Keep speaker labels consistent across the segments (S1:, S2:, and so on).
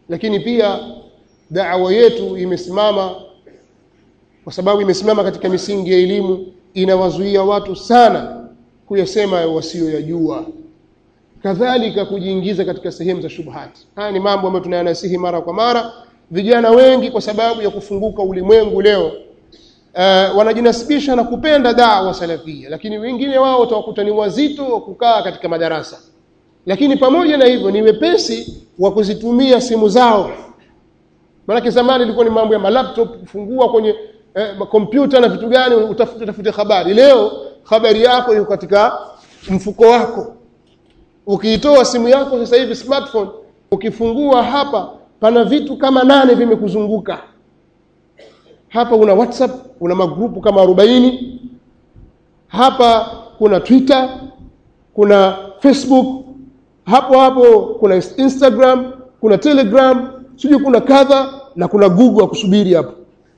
S1: lakini pia da'wa yetu imesimama kwa sababu imesimama katika misingi ya elimu inawazuia watu sana kuyasema wasiyoyajua kadhalika kujiingiza katika sehemu za shubhati haya ni mambo ambayo tunayanasihi mara kwa mara vijana wengi kwa sababu ya kufunguka ulimwengu leo uh, wanajinasibisha na kupenda dawa salafia lakini wengine wao utawakuta ni wazito wa kukaa katika madarasa lakini pamoja na hivyo ni wepesi wa kuzitumia simu zao maanake zamani ilikuwa ni mambo ya malaptop kufungua kwenye eh, kompyuta na vitu gani utafute tafute habari leo habari yako iko katika mfuko wako ukiitoa simu yako sasa hivi smartphone ukifungua hapa pana vitu kama nane vimekuzunguka hapa una whatsapp una magrupu kama 40 hapa kuna twitter kuna facebook hapo hapo kuna instagram kuna telegram sijui kuna kadha na kuna google akusubiri hapo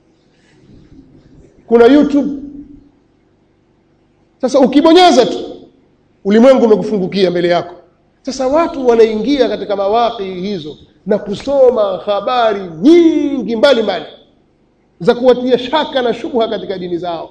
S1: kuna youtube sasa ukibonyeza tu ulimwengu umekufungukia mbele yako sasa watu wanaingia katika mawaki hizo na kusoma habari nyingi mbalimbali mbali, za kuwatia shaka na shubha katika dini zao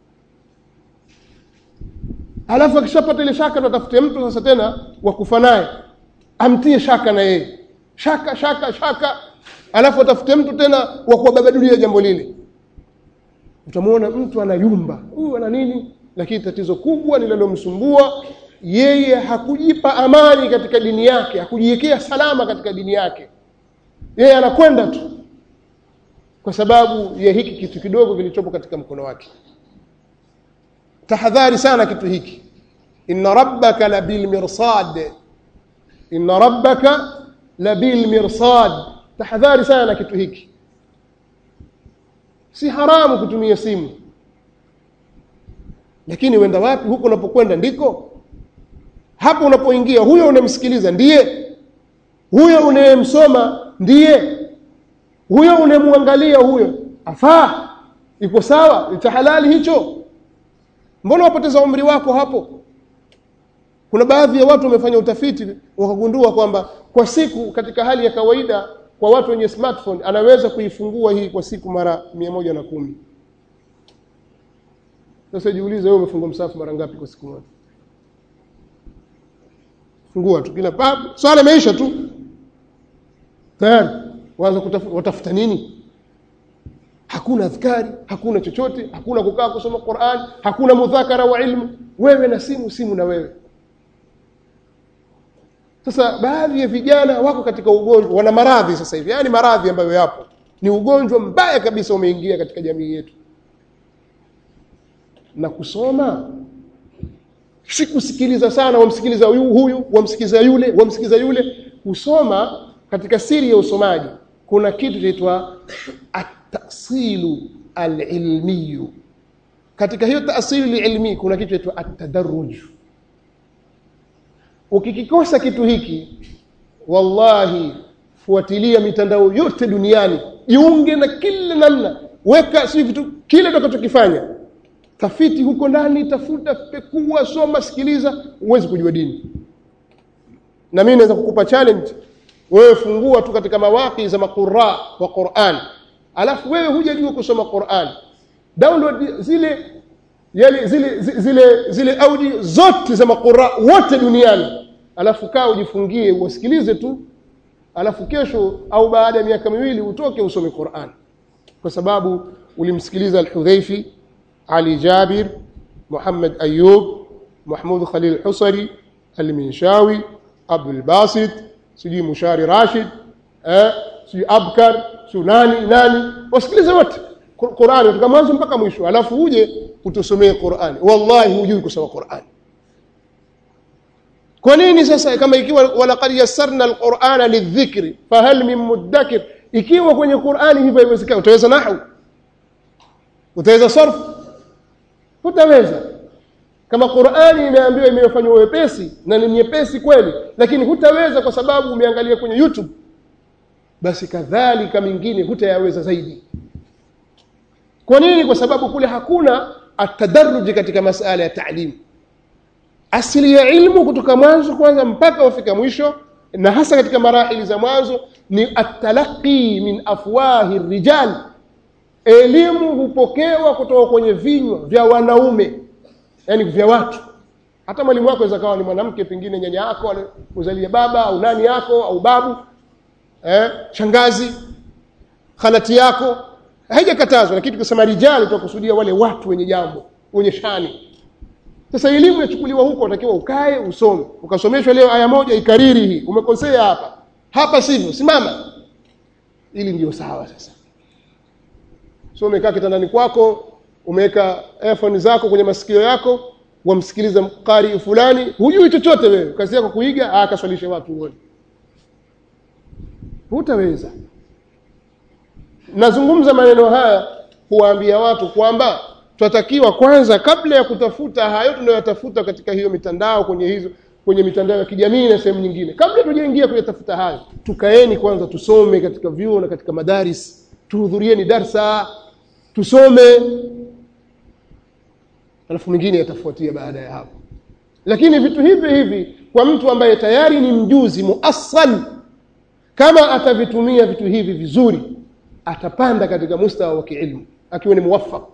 S1: alafu akishapata ile shaka tutafute mtu sasa tena wa kufa naye amtie shaka na yeye shaka shaka shaka alafu atafute mtu tena wa kuwababadulia jambo lile utamwona mtu anayumba huyu ana nini lakini tatizo kubwa linalomsumbua yeye hakujipa amani katika dini yake hakujiwekea salama katika dini yake yeye anakwenda tu kwa sababu ya hiki kitu kidogo kilichopo katika mkono wake tahadhari sana kitu hiki inna rabbaka labil mirsad inna rabbaka labil mirsad tahadhari sana na kitu hiki si haramu kutumia simu lakini wenda wapi huko unapokwenda ndiko hapo unapoingia huyo unamsikiliza ndiye huyo unayemsoma ndiye huyo unayemwangalia huyo afaa iko sawa ni cha halali hicho mbona wapoteza umri wako hapo kuna baadhi ya watu wamefanya utafiti wakagundua kwamba kwa siku katika hali ya kawaida kwa watu wenye smartphone anaweza kuifungua hii kwa siku mara mia moja na kumi sasa jiulize wewe umefungua msafu mara ngapi kwa siku moja fungua tu kila pap swala imeisha tu tayari waanza watafuta nini hakuna adhkari hakuna chochote hakuna kukaa kusoma Qur'an hakuna mudhakara wa ilmu wewe na simu simu na wewe sasa baadhi ya vijana wako katika ugonjwa wana maradhi sasa hivi yani maradhi ambayo yapo ni ugonjwa mbaya kabisa umeingia katika jamii yetu na kusoma si kusikiliza sana wamsikiliza huyu, huyu wamsikiliza yule wamsikiliza yule kusoma katika siri ya usomaji kuna kitu kinaitwa at-tasilu al-ilmiyu katika hiyo taasili ilmi kuna kitu kinaitwa at-tadarruj ukikikosa kitu hiki wallahi fuatilia mitandao yote duniani jiunge na kila namna weka si vitu kile utakachokifanya tafiti huko ndani tafuta pekua soma sikiliza uwezi kujua dini na mimi naweza kukupa challenge wewe fungua tu katika mawaki za maqurra wa Qur'an alafu wewe hujajua kusoma Qur'an download zile yale zile zile zile audio zote za maqurra wote duniani alafu kaa ujifungie usikilize tu alafu kesho au baada ya miaka miwili utoke usome Qur'an kwa sababu ulimsikiliza al-Hudhaifi Ali Jabir Muhammad Ayub Mahmud Khalil Husari Al-Minshawi Abdul Basit sijui Mushari Rashid eh sijui Abkar Sunani nani wasikilize wote Qur'ani kutoka mwanzo mpaka mwisho alafu uje utusomee Qur'ani wallahi hujui kusoma Qur'ani kwa nini sasa kama ikiwa walaqad yassarna alqur'ana lidhikri fahal min mudakkir ikiwa kwenye Qur'ani hivyo haiwezekani utaweza nahwu utaweza sarf hutaweza kama Qur'ani imeambiwa imefanywa wepesi na ni nyepesi kweli lakini hutaweza kwa sababu umeangalia kwenye YouTube basi kadhalika mingine hutayaweza zaidi kwa nini kwa sababu kule hakuna atadarruji katika masala ya taalimu asili ya ilmu kutoka mwanzo kwanza mpaka wafika mwisho na hasa katika marahili za mwanzo ni atalaqi min afwahi rijal elimu hupokewa kutoka kwenye vinywa vya wanaume yani vya watu hata mwalimu wako aweza kawa ni mwanamke pengine nyanya yako uzalia baba au nani yako au babu eh, shangazi khalati yako haijakatazwa lakini tukisema rijali tunakusudia wale watu wenye jambo wenye shani sasa elimu yachukuliwa huko unatakiwa ukae usome ukasomeshwa leo aya moja ikariri hii umekosea hapa hapa sivyo simama ili ndio sawa sasa so umekaa kitandani kwako umeweka earphone zako kwenye masikio yako wamsikiliza qari fulani hujui chochote wewe kazi yako kuiga akaswalishe watu wote hutaweza nazungumza maneno haya kuwaambia watu kwamba tunatakiwa kwanza kabla ya kutafuta hayo tunayotafuta katika hiyo mitandao kwenye hizo kwenye mitandao ya kijamii na sehemu nyingine kabla tujaingia kuyatafuta hayo tukaeni kwanza tusome katika vyuo na katika madaris tuhudhurieni darsa tusome alafu mingine yatafuatia baada ya hapo lakini vitu hivi hivi kwa mtu ambaye tayari ni mjuzi muassal kama atavitumia vitu hivi vizuri atapanda katika mustawa wa kiilmu akiwa ni muwaffaq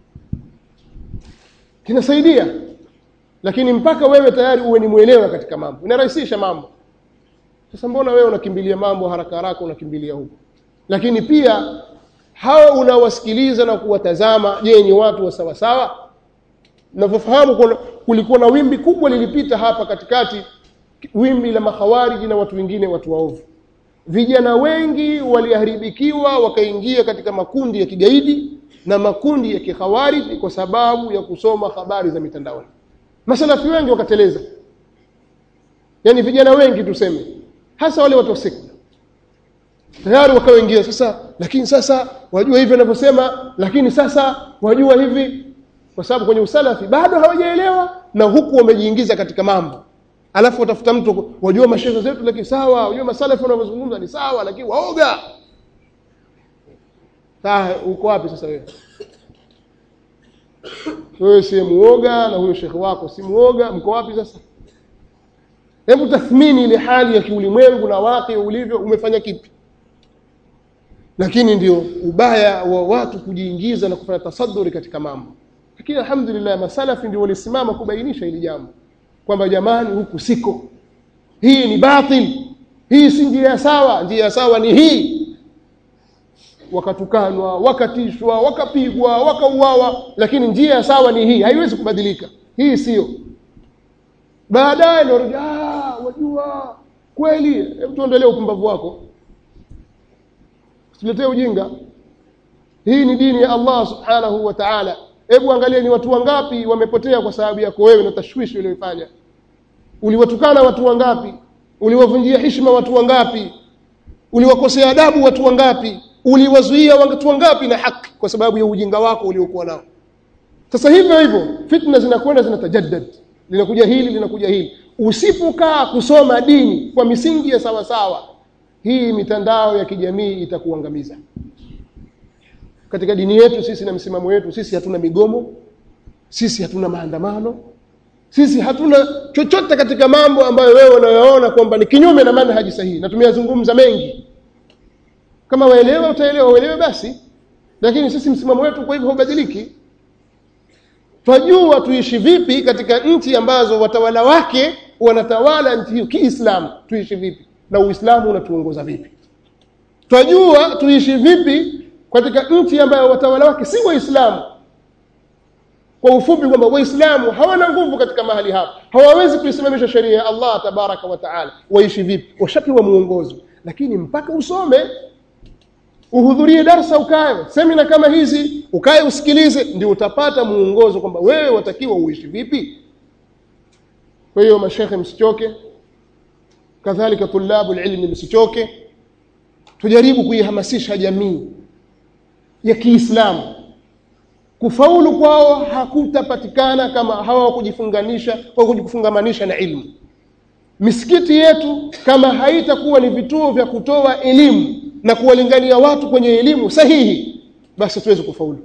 S1: kinasaidia lakini mpaka wewe tayari uwe ni mwelewa katika mambo inarahisisha mambo sasa mbona wewe unakimbilia mambo haraka haraka unakimbilia huko lakini pia hao unawasikiliza na kuwatazama je ni watu wa sawa sawa navyofahamu kulikuwa na wimbi kubwa lilipita hapa katikati wimbi la makhawariji na watu wengine watu waovu vijana wengi waliharibikiwa wakaingia katika makundi ya kigaidi na makundi ya kikhawariji kwa sababu ya kusoma habari za mitandaoni masalafi wengi wakateleza yani vijana wengi tuseme hasa wale watu wa sekta tayari wakaoingia sasa lakini sasa wajua hivi wanavyosema lakini sasa wajua hivi kwa sababu kwenye usalafi bado hawajaelewa na huku wamejiingiza katika mambo alafu watafuta mtu wajua mashehe zetu lakini sawa wajua masalafi wanavyozungumza ni sawa lakini waoga saa uko wapi sasa wewe wewe si muoga na huyo shekhe wako si muoga mko wapi sasa hebu tathmini ile hali ya kiulimwengu na wake ulivyo umefanya kipi lakini ndio ubaya wa watu kujiingiza na kufanya tasaduri katika mambo lakini alhamdulillah masalafi ndio walisimama kubainisha hili jambo kwamba jamani huku siko hii ni batil hii si njia sawa njia sawa ni hii wakatukanwa wakatishwa wakapigwa wakauawa lakini njia sawa ni hii haiwezi kubadilika hii sio baadaye ndio ah wajua kweli hebu tuendelee upumbavu wako usiletee ujinga hii ni dini ya Allah subhanahu wa ta'ala hebu angalia ni watu wangapi wamepotea kwa sababu yako wewe na tashwishi uliyofanya uliwatukana watu wangapi uliwavunjia heshima watu wangapi uliwakosea adabu watu wangapi uliwazuia watu wangapi na haki kwa sababu ya ujinga wako uliokuwa nao sasa hivyo hivyo fitna zinakwenda zinatajaddad linakuja hili linakuja hili usipokaa kusoma dini kwa misingi ya sawa sawa hii mitandao ya kijamii itakuangamiza katika dini yetu sisi na msimamo wetu sisi hatuna migomo sisi hatuna maandamano sisi hatuna chochote katika mambo ambayo wewe unayoona kwamba ni kinyume na manhaji sahihi na tumeyazungumza mengi kama waelewa utaelewa uelewe basi lakini sisi msimamo wetu kwa hivyo haubadiliki twajua tuishi vipi katika nchi ambazo watawala wake wanatawala nchi hiyo kiislamu tuishi vipi na uislamu unatuongoza vipi twajua tuishi vipi katika nchi ambayo watawala wake si waislamu kwa ufupi kwamba waislamu hawana nguvu katika mahali hapo hawawezi kuisimamisha sheria ya Allah tabaraka wa taala waishi vipi washapewa muongozo lakini mpaka usome uhudhurie darsa ukae semina kama hizi ukae usikilize ndio utapata muongozo kwamba wewe watakiwa uishi vipi kwa hiyo mashekhe msichoke kadhalika tulabu ilmi msichoke tujaribu kuihamasisha jamii ya Kiislamu kufaulu kwao hakutapatikana kama hawakujifunganisha au kujifungamanisha na ilmu misikiti yetu kama haitakuwa ni vituo vya kutoa elimu na kuwalingania watu kwenye elimu sahihi basi tuweze kufaulu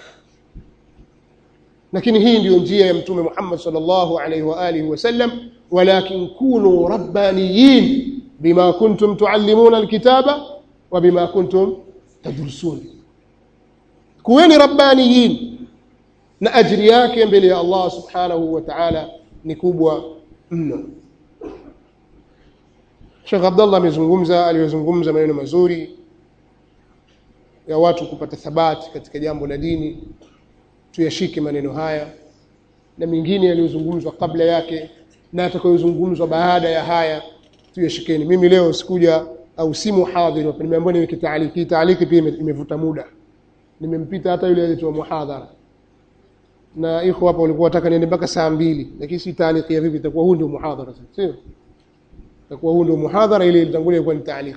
S1: lakini hii ndiyo njia ya mtume Muhammad sallallahu alaihi wa alihi wasallam walakin kunu rabbaniyin bima kuntum tuallimuna alkitaba wa bima kuntum tadrusun kuweni rabbaniyin na ajiri yake mbele ya Allah subhanahu wa ta'ala ni kubwa mno Sheikh Abdullah amezungumza aliyozungumza maneno mazuri ya watu kupata thabati katika jambo la dini tuyashike maneno haya na mengine yaliyozungumzwa kabla yake na atakayozungumzwa baada ya haya tuyashikeni mimi leo sikuja au si muhadhiri nimeambiwa niweke taaliki taaliki pia imevuta muda nimempita hata yule aliyetoa muhadhara na iko hapa walikuwa wataka niende mpaka saa mbili lakini si taaliki ya vipi itakuwa huu ndio muhadhara sasa sio itakuwa huu ndio muhadhara ile ilitangulia ilikuwa ni taaliki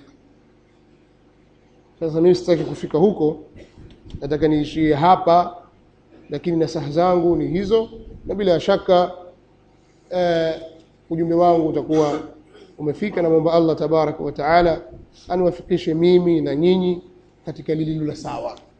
S1: sasa mimi sitaki kufika huko nataka niishie hapa lakini nasaha zangu ni hizo na bila shaka eh, ujumbe wangu utakuwa umefika na mwomba Allah tabaraka wa taala aniwafikishe mimi na nyinyi katika lililo la sawa